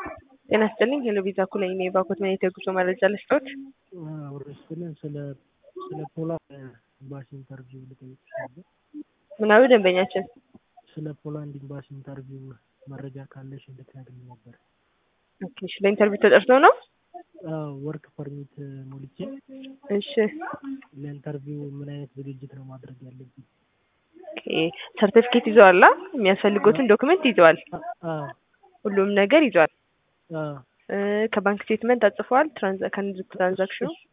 ጤና ይስጥልኝ ሄሎ ቪዛ ኩለኝ ነኝ ባኮት መኔታ የጉዞ መረጃ ልስጦት ወረስልን ስለ ስለ ፖላንድ ኤምባሲ ኢንተርቪው ልጠይቅሽ ነበር። ምናዊ ደንበኛችን ስለ ፖላንድ ኤምባሲ ኢንተርቪው መረጃ ካለሽ እንድትነግሪኝ ነበር። ኦኬ እሺ ለኢንተርቪው ተጠርቶ ነው ወርክ ፐርሚት ሞልቼ እሺ ለኢንተርቪው ምን አይነት ዝግጅት ነው ማድረግ ያለብኝ? ኦኬ ሰርቲፊኬት ይዘዋል አ? የሚያስፈልጉትን ዶክመንት ይዘዋል አዎ ሁሉም ነገር ይዘዋል አዎ እ ከባንክ ስቴትመንት አጽፈዋል ትራንዛ ከንግድ ትራንዛክሽኑ